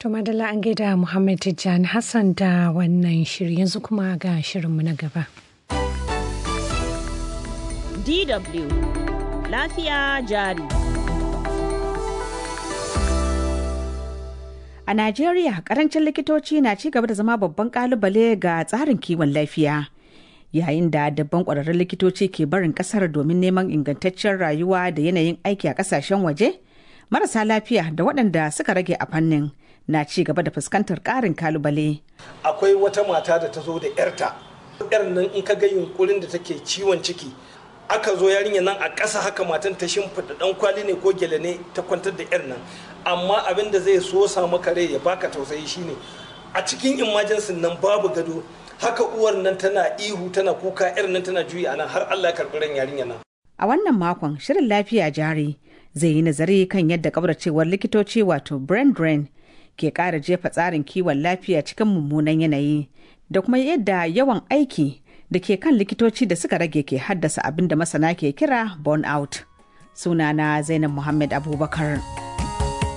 To madalla an gaida Muhammad Tijjani Hassan da wannan shiri yanzu kuma ga shirinmu na gaba. DW Lafiya jari. A Najeriya, karancin likitoci na ci gaba da zama babban kalubale ga tsarin kiwon lafiya. Yayin da dabban ƙwararrun likitoci ke barin ƙasar domin neman ingantaccen rayuwa da yanayin aiki a ƙasashen waje, marasa lafiya da waɗanda suka rage a fannin na ci gaba da fuskantar ƙarin kalubale. Akwai wata mata da ta zo da 'yarta. 'Yar nan in ka ga yunkurin da take ciwon ciki, aka zo yarinya nan a ƙasa haka matan ta shimfiɗa ɗan kwali ne ko gele ne ta kwantar da 'yar nan. Amma abin da zai so sa maka rai ya baka tausayi shine a cikin imajensin nan babu gado haka uwar nan tana ihu tana kuka 'yar nan tana juyi a nan har Allah ya karɓi ran yarinya nan. A wannan makon shirin lafiya jari zai yi nazari kan yadda kabracewar likitoci wato brain drain ke ƙara jefa tsarin kiwon lafiya cikin mummunan yanayi da kuma yadda yawan aiki da ke kan likitoci da suka rage ke haddasa abin da masana ke kira burn out. Sunana Zainab Muhammad Abubakar.